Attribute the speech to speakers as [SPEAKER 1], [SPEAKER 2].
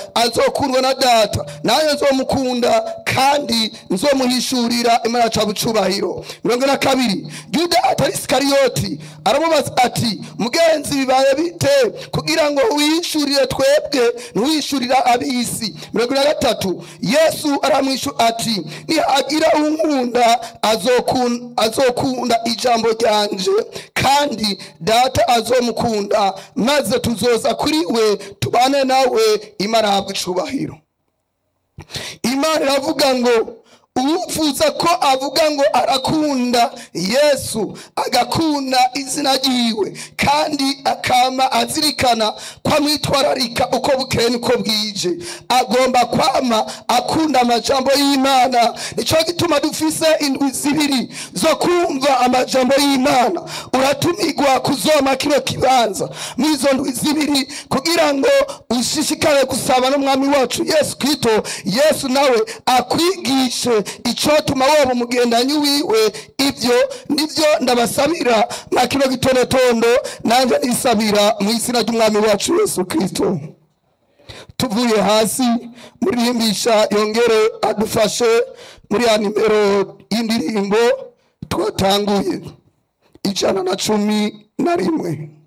[SPEAKER 1] azokundwa na data nanjye nzomukunda kandi nzomuhishurira imana ca bucubahiro mirongo ine na kabiri yuda atari sikariyoti aramubaza ati mugenzi bibaye bite kugira ngo wihishurire twebwe ntiwihishurira ab'isi mirongo ine na gatatu yesu aramwishu ati nihagira unkunda azokun- azokunda ijambo ryanje kandi data azomukunda maze tuzoza kuri we tubane nawe imana ahabwa icubahiro imana iravuga ngo uwifuza ko avuga ngo arakunda yesu agakunda izina ryiwe kandi akama azirikana ko amwitwararika uko bukeye niko bwije agomba kwama akunda amajambo y'imana nicyo gituma dufise indwi zibiri zo kumva amajambo y'imana uratumirwa kuzoma kino kibanza muri izo ndwi zibiri kugira ngo ushishikare gusaba n'umwami wacu yesu kristo yesu nawe akwigishe icotuma woba umugendanyi wiwe ibyo nibyo ndabasabira mwa kino gitondo nanjye nisabira mu izina ry'umwami wacu yesu kristo tuvuye hasi muririmbisha yongere adufashe muri ya nimero y'indirimbo twatanguye ijana na cumi na rimwe